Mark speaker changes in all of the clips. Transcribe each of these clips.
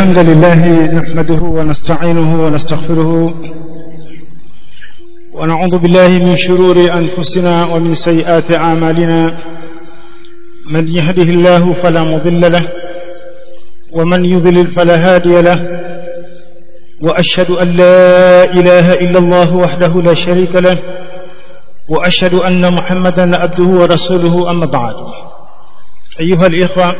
Speaker 1: الحمد لله نحمده ونستعينه ونستغفره ونعوذ بالله من شرور أنفسنا ومن سيئات أعمالنا من يهده الله فلا مضل له ومن يضلل فلا هادي له وأشهد أن لا إله إلا الله وحده لا شريك له وأشهد أن محمدا عبده ورسوله أما بعد أيها الإخوة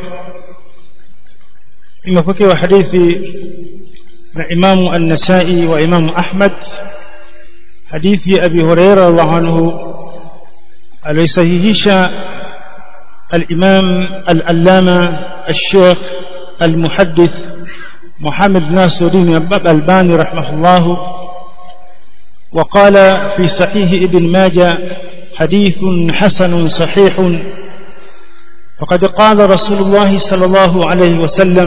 Speaker 1: imepokewa hadithi na imamu an-nasai wa imamu ahmad hadithi ya abi huraira radhiallahu anhu alisahihisha al-imam al-allama al-sheikh al-muhaddith محمد ناصر الدين الألباني رحمه الله وقال في صحيح ابن ماجه حديث حسن صحيح فقد قال رسول الله صلى الله عليه وسلم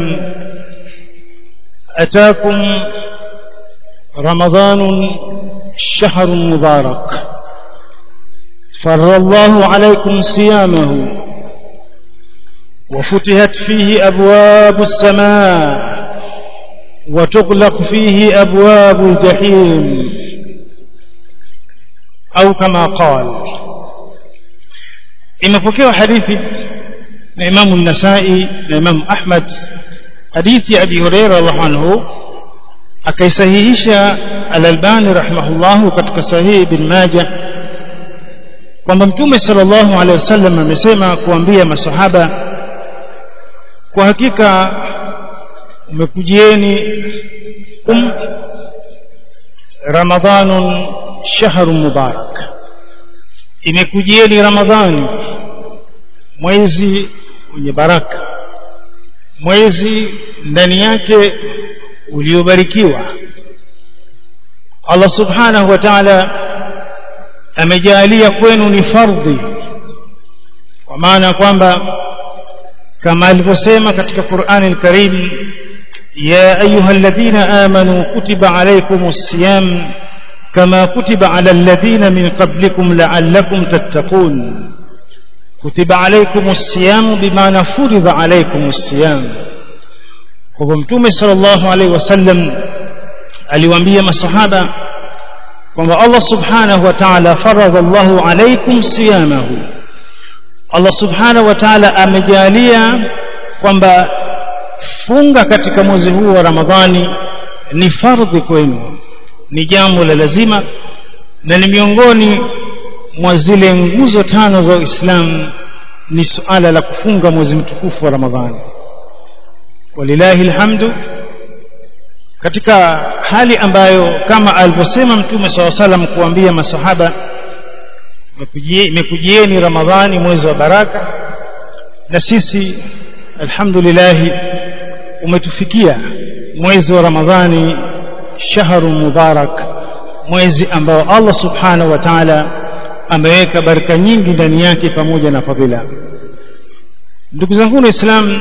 Speaker 1: أتاكم رمضان شهر مبارك فر الله عليكم صيامه وفتحت فيه أبواب السماء وتغلق فيه أبواب الجحيم أو كما قال إن فكوا حديثي na Imamu Nasai na Imamu Ahmad hadithi ya Abi Huraira radhiallahu anhu akaisahihisha Al-Albani rahimahullahu katika sahihi Ibn Majah kwamba Mtume sallallahu alaihi wasallam amesema kuambia masahaba kwa hakika umekujieni um Ramadhanun shahrun mubarak imekujieni Ramadhani mwezi wenye baraka mwezi ndani yake uliobarikiwa Allah subhanahu wa ta'ala amejalia kwenu ni fardhi kwa maana kwamba kama alivyosema katika Qur'ani al-Karim ya ayyuhalladhina amanu kutiba alaykumus siyam kama kutiba ala alladhina min qablikum la'allakum tattaqun كتب عليكم الصيام بمعنى فرض عليكم الصيام kwa mtume sallallahu alaihi wasallam aliwaambia masahaba kwamba Allah subhanahu wa ta'ala faradha Allahu alaikum siyamahu Allah subhanahu wa ta'ala amejalia kwamba funga katika mwezi huu wa Ramadhani ni fardhi kwenu ni jambo la lazima na ni miongoni mwa zile nguzo tano za Uislamu ni suala la kufunga mwezi mtukufu wa Ramadhani. Walillahi alhamdu, katika hali ambayo kama alivyosema Mtume SAW salam kuambia masahaba, imekujieni Ramadhani, mwezi wa baraka, na sisi alhamdulillah umetufikia mwezi wa Ramadhani, shahru mubarak, mwezi ambao Allah subhanahu wa ta'ala ameweka baraka nyingi ndani yake pamoja na fadhila ndugu zangu waislamu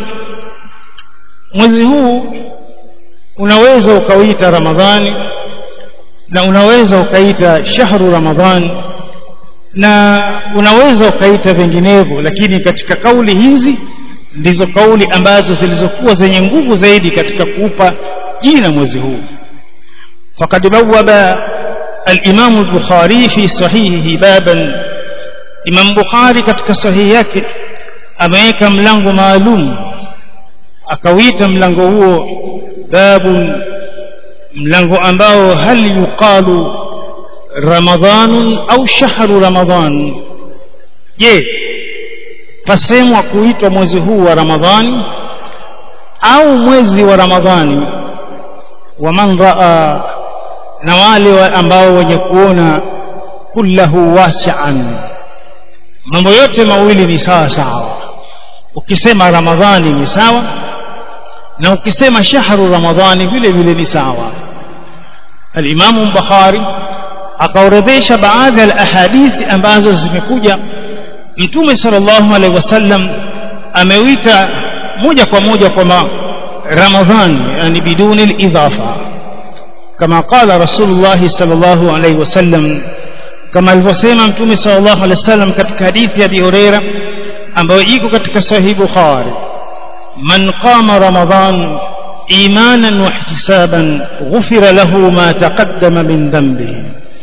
Speaker 1: mwezi huu unaweza ukauita ramadhani na unaweza ukaita shahru ramadhani na unaweza ukaita vinginevyo lakini katika kauli hizi ndizo kauli ambazo zilizokuwa zenye nguvu zaidi katika kuupa jina mwezi huu faqad bawwaba الإمام البخاري في صحيحه بابا إمام بخاري katika sahihi yake ameweka mlango maalum akawita mlango huo babu mlango ambao hal yuqalu ramadhan au shahru ramadhan je pasemwa kuitwa mwezi huu wa ramadhani au mwezi wa ramadhani wa man raa na wale ambao wenye kuona kullahu wasi'an mambo yote mawili ni sawa sawa ukisema ramadhani ni sawa na ukisema shahru ramadhani vile vile ni sawa al-Imam Bukhari akaorodhesha baadhi ya ahadithi ambazo zimekuja Mtume sallallahu alaihi wasallam ameuita moja kwa moja kwa Ramadhani yani biduni al-idhafa كما قال رسول الله صلى الله عليه وسلم كما alivyosema mtume sallallahu alaihi wasallam katika hadithi ya Abi Huraira ambayo iko katika sahih Bukhari man qama ramadan imanan wa ihtisaban ghufira lahu ma taqaddama min dhanbihi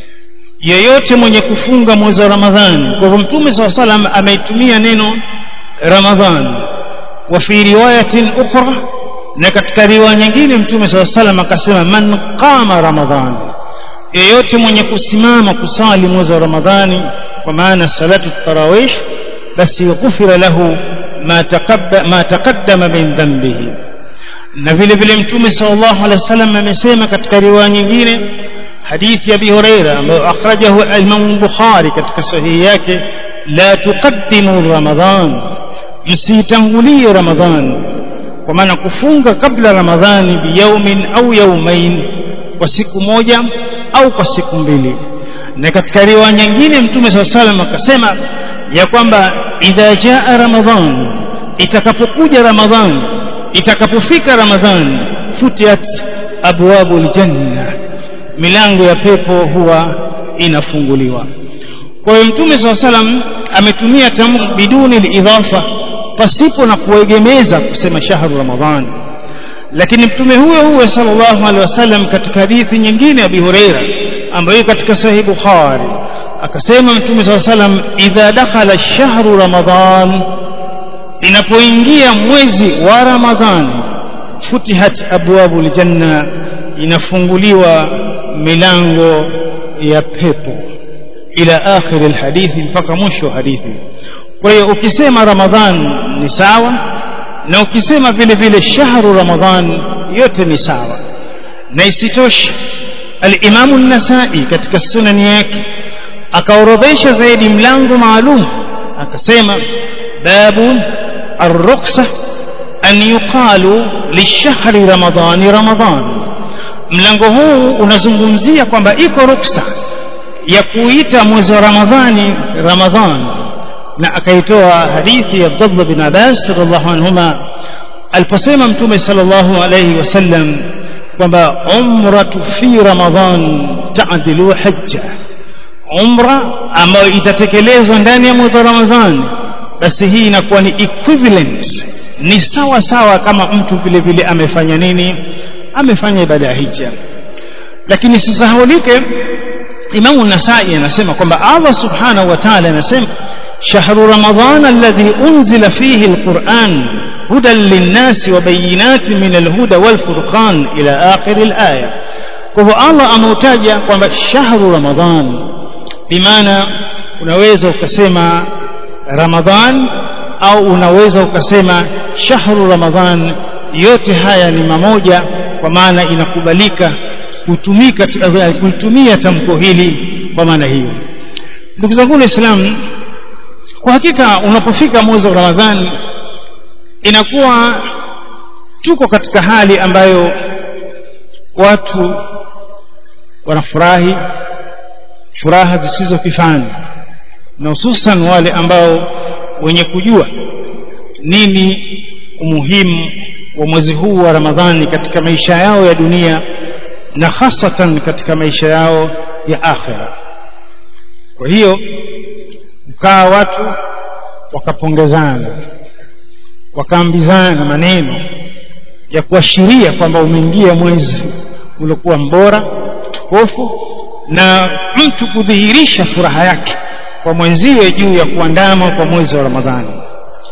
Speaker 1: yeyote mwenye kufunga mwezi wa ramadhani kwa hivyo mtume saa salam ameitumia neno ramadhan wa fi riwayatin ukhra na katika riwaya nyingine mtume saa salam akasema man qama ramadhan yeyote mwenye kusimama kusali mwezi wa ramadhani kwa maana salatu tarawih basi ghufira lahu ma taqaddama ma taqaddama min dhanbihi na vile vile mtume sallallahu alaihi wasallam amesema katika riwaya nyingine hadithi ya Abi Huraira ambayo akhrajahu al-Imam Bukhari katika sahihi yake la tuqaddimu ramadhan msitangulie ramadhan kwa maana kufunga kabla ramadhani biyaumin au yaumain kwa siku moja au kwa siku mbili na katika riwaya nyingine mtume sallallahu alaihi wasallam akasema ya kwamba idha jaa ramadhan itakapokuja ramadhan itakapofika ramadhan futiat abwabu aljanna milango ya pepo huwa inafunguliwa kwa hiyo mtume saa salam ametumia tamu biduni lidhafa pasipo na kuegemeza kusema shahru ramadhan lakini mtume huyo huyo sallallahu alaihi wasallam katika hadithi nyingine abi hureira ambayo katika sahih bukhari akasema mtume saa salam idha dakhala shahru ramadhan inapoingia mwezi wa ramadhan futihat abwabu ljanna inafunguliwa milango ya pepo ila akhir alhadithi mpaka mwisho wa hadithi kwa hiyo ukisema ramadhan ni sawa na ukisema vile vile shahru ramadhan yote ni sawa na isitoshe al-Imam an-Nasa'i katika sunani yake akaorodhesha zaidi mlango maalum akasema babu ar-ruqsa an yuqalu lishahri ramadhani ramadan mlango huu unazungumzia kwamba iko ruksa ya kuita mwezi wa ramadhani ramadhan na akaitoa hadithi ya Abdullah bin Abbas radhiallahu anhuma aliposema mtume sallallahu alayhi wasallam kwamba umratu fi ramadhan ta'dilu hajja umra ambayo itatekelezwa ndani ya mwezi wa ramadhani basi hii inakuwa ni equivalent ni sawa sawa kama mtu vile vile amefanya nini amefanya ibada ya hija lakini sisahaulike Imamu Nasai anasema kwamba Allah subhanahu wa ta'ala anasema shahru ramadhan alladhi unzila fihi alquran hudan linnasi wa bayinatin min alhuda walfurqan ila akhir alaya kwa hivyo Allah ameutaja kwamba shahru ramadhan bimaana unaweza ukasema ramadhan au unaweza ukasema shahru ramadhan yote haya ni mamoja kwa maana inakubalika kutumika kutumia tamko hili kwa maana hiyo ndugu zangu waislamu kwa hakika unapofika mwezi wa ramadhani inakuwa tuko katika hali ambayo watu wanafurahi furaha zisizo kifani na hususan wale ambao wenye kujua nini umuhimu wa mwezi huu wa Ramadhani katika maisha yao ya dunia na hasatan katika maisha yao ya akhira kwa hiyo ukaa watu wakapongezana wakaambizana maneno ya kuashiria kwamba umeingia mwezi uliokuwa mbora tukufu na mtu kudhihirisha furaha yake kwa mwenzie juu ya kuandama kwa mwezi wa Ramadhani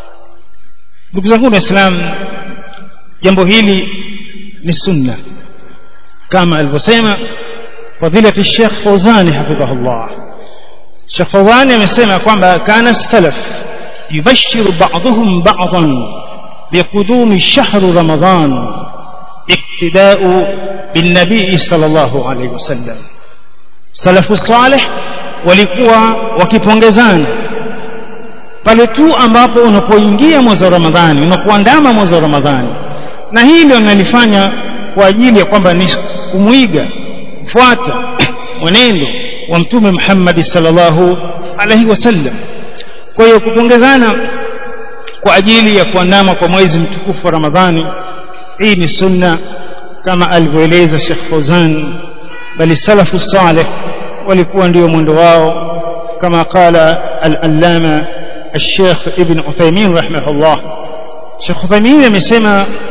Speaker 1: ndugu zangu waislamu jambo hili ni sunna kama alivyosema fadilati Sheikh Fawzani hafidhahullah Sheikh Fawzani amesema kwamba kana salaf yubashiru ba'dhum ba'dhan biqudumi shahr ramadan iktida'u bin nabii sallallahu alayhi wasallam salafu salih walikuwa wakipongezana pale tu ambapo unapoingia mwezi wa Ramadhani unapoandama mwezi wa Ramadhani na hili wanalifanya kwa ajili ya kwamba ni kumwiga kufuata mwenendo wa mtume Muhammad sallallahu alaihi wasallam kwa hiyo kupongezana kwa ajili ya kuandama kwa mwezi mtukufu wa Ramadhani hii ni sunna kama alivyoeleza Sheikh Fawzan bali salafu salih walikuwa ndio mwendo wao kama qala al-allama الشيخ ابن عثيمين رحمه الله شيخ عثيمين amesema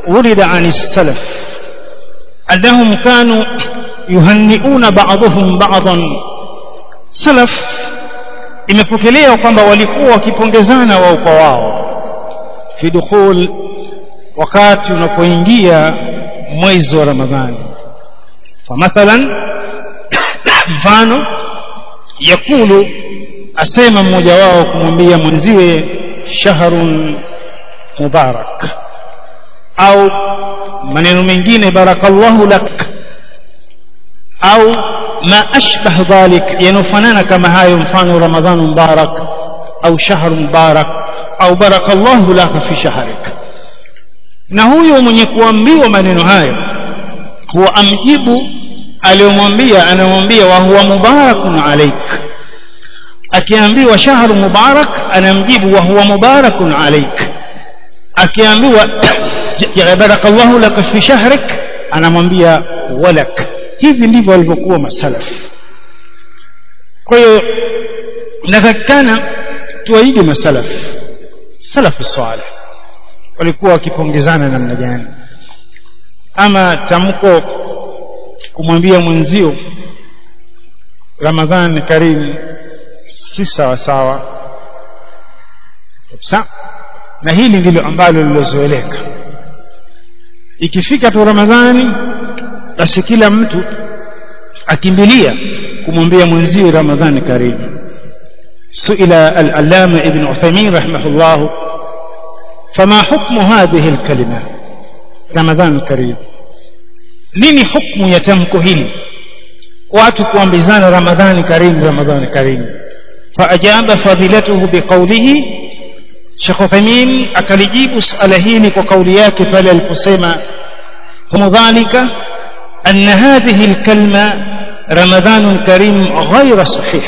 Speaker 1: ورد عن السلف أنهم كانوا يهنئون بعضهم بعضا سلف imepokelewa kwamba walikuwa wakipongezana wao kwa wao fi dukhul wakati unapoingia mwezi wa ramadhani famathalan mfano yakulu asema mmoja wao kumwambia mwenziwe shahrun mubarak au maneno mengine barakallahu lak au ma ashbah dhalik yanofanana kama hayo mfano ramadhan mubarak au shahr mubarak au barakallahu laka fi shahrik na huyo mwenye kuambiwa maneno hayo huwa amjibu aliyomwambia anamwambia wa huwa mubarakun alaik akiambiwa shahru mubarak anamjibu wa huwa mubarakun alaik akiambiwa barakallahu laka fi shahrik anamwambia walak hivi ndivyo walivyokuwa masalaf kwa hiyo inatakikana tuwaige masalaf salafu salih walikuwa wakipongezana namna gani ama tamko kumwambia mwenzio ramadhan karim si sawa sawa kabisa na hili ndilo ambalo lilozoeleka ikifika tu ramadhani basi kila mtu akimbilia kumwambia mwenziwe ramadhani karimu suila al-allama ibn Uthaymeen rahimahullah fama hukmu hadhihi al-kalima ramadhan karim nini hukmu ya tamko hili watu kuambizana ramadhani karim ramadhani karim faajaba fadilatuhu biqawlihi Sheikh Uthaymeen akalijibu suala hili kwa kauli yake pale aliposema humu dhalika أن هذه الكلمة رمضان كريم غير صحيح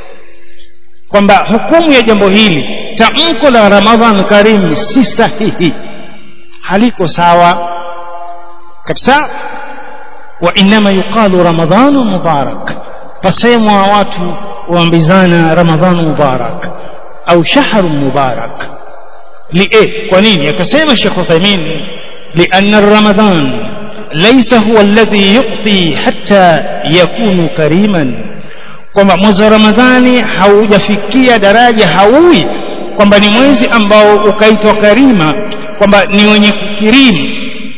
Speaker 1: kwamba hukumu ya jambo hili tamko la ramadhan karim si sahihi haliko sawa kabisa wa inma yuqalu ramadhanu mubarak fasemwa watu waambizana ramadhanu mubarak au shahru mubarak li kwa nini akasema Sheikh Uthaymeen لأن رمضان ليس هو الذي يعطي حتى يكون كريما kwamba mwezi wa ramadhani haujafikia daraja haui kwamba ni mwezi ambao ukaitwa karima kwamba ni wenye kukirimu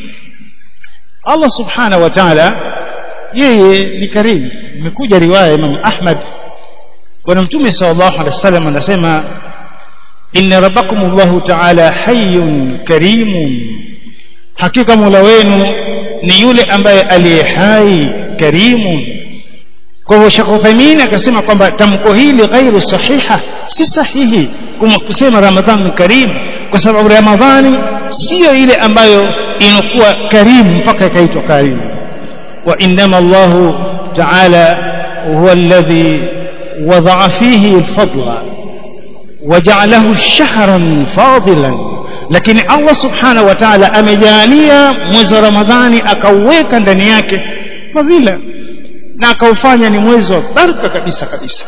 Speaker 1: Allah subhanahu wa ta'ala yeye ni karimu imekuja riwaya Imam Ahmad bwana mtume sallallahu alaihi wasallam anasema inna rabbakum Allahu ta'ala hayyun karimun hakika Mola wenu ni yule ambaye aliye hai karimu kwa hivyo Sheikh Uthaymeen akasema kwamba tamko hili ghairu sahiha si sahihi kusema Ramadhan karim kwa sababu Ramadhani sio ile ambayo inakuwa karimu mpaka ikaitwa karimu wa innama Allah ta'ala huwa alladhi wada'a fihi al-fadla waja'alahu shahran fadilan lakini Allah subhanahu wa ta'ala amejalia mwezi wa Ramadhani akauweka ndani yake fadhila na akaufanya ni mwezi wa baraka kabisa kabisa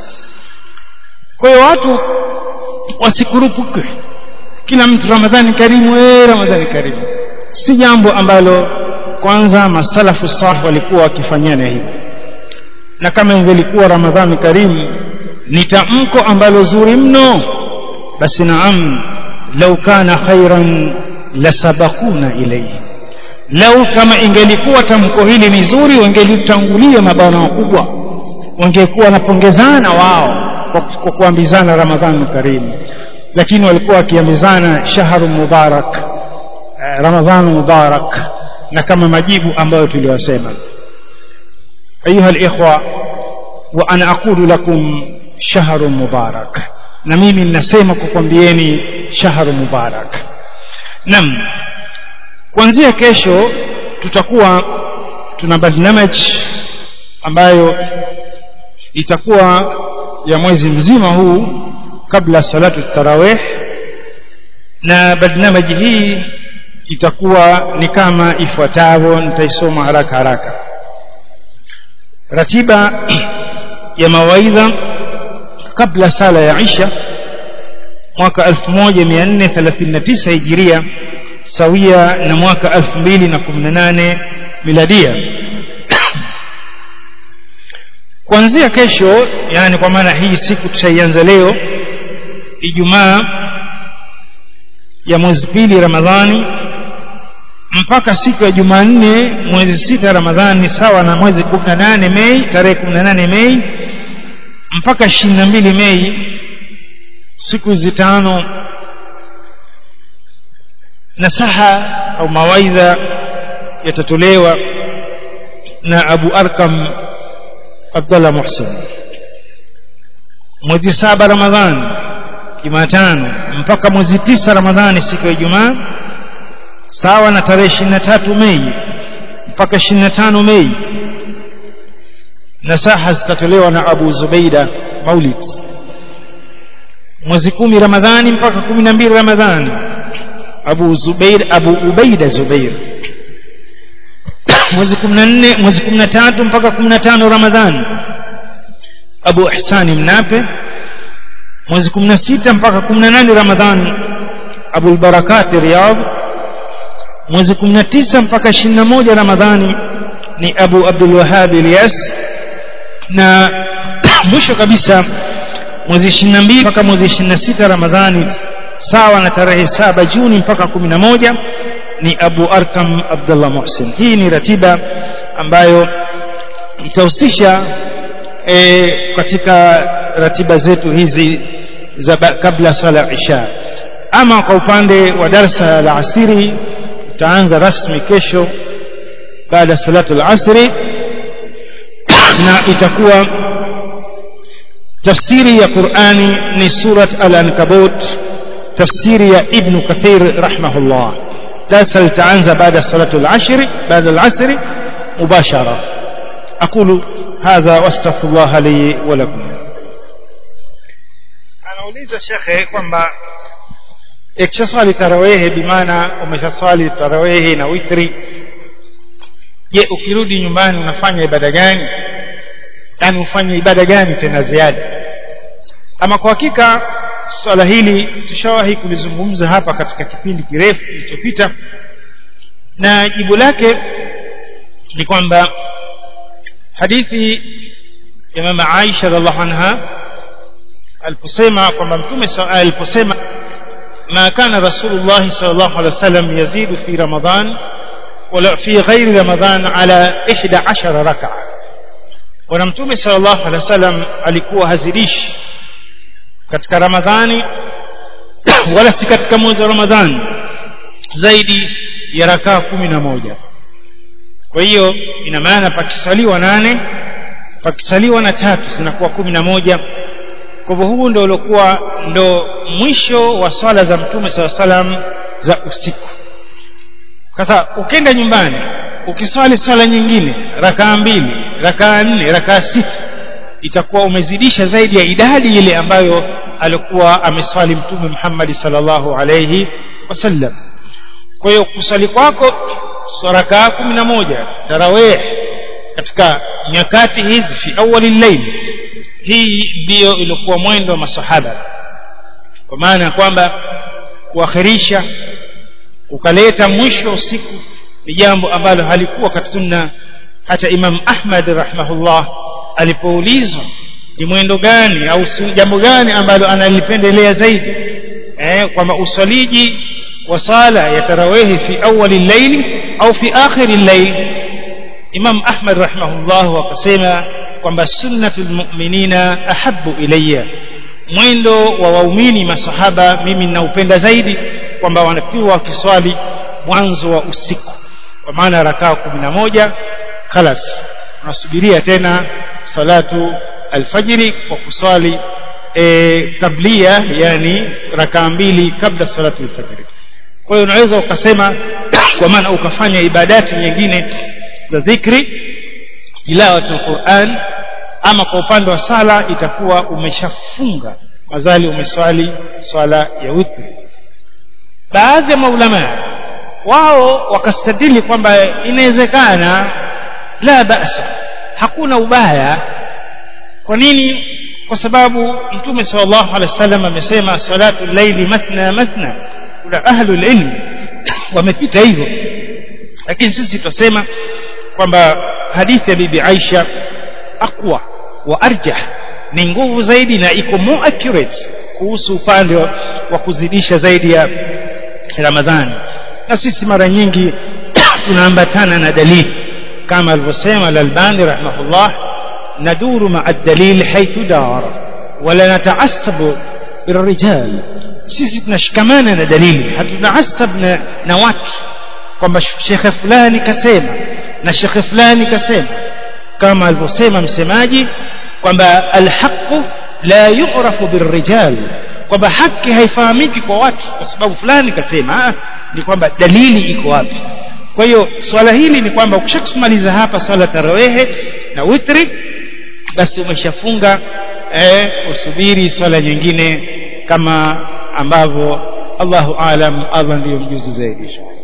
Speaker 1: kwa hiyo watu wasikurupuke kila mtu Ramadhani karimu eh Ramadhani karimu si jambo ambalo kwanza masalafu salih walikuwa wakifanyana hivi na kama ingelikuwa Ramadhani karimu ni tamko ambalo zuri mno basi naam lau kana khairan lasabakuna ilayhi lau kama ingelikuwa tamko hili ni zuri wangelitangulia mabwana wakubwa wangekuwa wanapongezana wao kwa kuambizana ramadhan karim lakini walikuwa wakiambizana shahru mubarak ramadhan mubarak na kama majibu ambayo tuliwasema ayuha alikhwa wa ana aqulu lakum shahru mubarak na mimi ninasema kukwambieni shahru mubarak nam kuanzia kesho tutakuwa tuna barnamaj ambayo itakuwa ya mwezi mzima huu kabla salatu tarawih na barnamaj hii itakuwa ni kama ifuatavyo nitaisoma haraka haraka ratiba ya mawaidha kabla sala ya Isha mwaka 1439 hijiria sawia na mwaka 2018 miladia kuanzia kesho yani kwa maana hii siku tutaianza leo Ijumaa ya mwezi pili Ramadhani mpaka siku ya Jumanne mwezi sita Ramadhani sawa na mwezi 18 Mei tarehe 18 Mei mpaka 22 Mei siku hizi tano nasaha au mawaidha yatatolewa na Abu Arkam Abdullah Muhsin mwezi saba Ramadhani Jumatano mpaka mwezi tisa Ramadhani siku ya Ijumaa sawa na tarehe 23 Mei mpaka 25 Mei nasaha zitatolewa na Abu Zubaida Maulid mwezi kumi Ramadhani mpaka 12 Ramadhani Abu Zubair Abu Ubaida Zubair mwezi 14 mwezi 13 mpaka 15 Ramadhani Abu Ihsani Mnape mwezi 16 mpaka 18 Ramadhani Abu al-Barakat Riyadh mwezi 19 mpaka 21 Ramadhani ni Abu Abdul Wahhab Ilyas na mwisho kabisa mwezi 22 mpaka mwezi 26 Ramadhani sawa na tarehe saba Juni mpaka 11 ni Abu Arkam Abdullah Muhsin hii ni ratiba ambayo itahusisha e, katika ratiba zetu hizi za kabla sala isha ama kwa upande wa darsa la asiri utaanza rasmi kesho baada salatu al-asri na itakuwa tafsiri ya Qur'ani ni surat al-ankabut tafsiri ya Ibn Kathir rahimahullah darsa litaanza baada salatu al-asri baada al-asri mubashara aqulu hadha wastaghfirullah li wa lakum anauliza shekhe kwamba ikishaswali tarawehe bimaana umeshaswali tarawehe na witri je ukirudi nyumbani unafanya ibada gani yani ufanye ibada gani tena ziada ama kwa hakika swala hili tushawahi kulizungumza hapa katika kipindi kirefu kilichopita na jibu lake ni kwamba hadithi ya mama Aisha radhiallahu anha aliposema kwamba mtume aliposema ما كان رسول الله صلى الله عليه وسلم يزيد في رمضان ولا في غير رمضان على 11 ركعه wana mtume sallallahu alaihi wasallam alikuwa hazidishi katika ramadhani wala si katika mwezi wa ramadhani zaidi ya rakaa kumi na moja kwa hiyo ina maana pakisaliwa nane pakisaliwa na tatu zinakuwa kumi na moja kwa hivyo huu ndio uliokuwa ndo mwisho wa swala za mtume saa salam za usiku sasa ukienda nyumbani ukiswali swala nyingine rakaa mbili rakaa nne rakaa sita itakuwa umezidisha zaidi ya idadi ile ambayo alikuwa ameswali mtume Muhammad sallallahu alayhi wasallam kwa hiyo kusali kwako rakaa kumi na moja tarawih katika nyakati hizi fi awali layl hii ndiyo ilikuwa mwendo wa masahaba kwa maana ya kwamba kuakhirisha ukaleta mwisho usiku ni jambo ambalo halikuwa katika sunna hata Imam Ahmad rahimahullah alipoulizwa ni mwendo gani au jambo gani ambalo analipendelea zaidi eh kwamba usaliji wa sala ya tarawihi fi awali layli au fi akhiri layl Imam Ahmad rahimahullah akasema kwamba sunnatul mu'minina ahabbu ilayya mwendo wa waumini masahaba mimi ninaupenda zaidi kwamba wanapiwa wakiswali mwanzo wa usiku kwa maana rakaa kumi na moja khalas unasubiria tena salatu alfajiri kwa kuswali e, tablia yani rakaa mbili kabla salatu alfajiri kwa hiyo unaweza ukasema kwa maana ukafanya ibadati nyingine za dhikri tilawatul Qur'an ama kwa upande wa sala itakuwa umeshafunga mazali umeswali swala ya witri baadhi ya maulama wao wakastadili kwamba inawezekana la basa hakuna ubaya kwa nini kwa sababu mtume sallallahu alaihi wasallam amesema salatu llaili mathna mathna kuna ahlu ilm wamepita hivyo lakini sisi tutasema kwamba hadithi ya bibi Aisha aqwa wa arjah ni nguvu zaidi na iko more accurate kuhusu upande wa kuzidisha zaidi ya Ramadhani na sisi mara nyingi tunaambatana na dalili kama alivyosema Al-Albani rahimahullah naduru ma'a dalil haythu dar wala nataasabu birrijal sisi tunashikamana na dalili hatutaasab na, na watu kwamba shekhe fulani kasema na shekhe fulani kasema kama alivyosema msemaji kwamba alhaqu la yu'rafu birrijal kwamba haki haifahamiki kwa watu kwa sababu fulani kasema ni kwamba dalili iko wapi kwa hiyo swala hili ni kwamba ukishakumaliza hapa swala tarawehe na witri basi umeshafunga eh, usubiri swala nyingine kama ambavyo Allahu alam Allah ndiyo mjuzi zaidi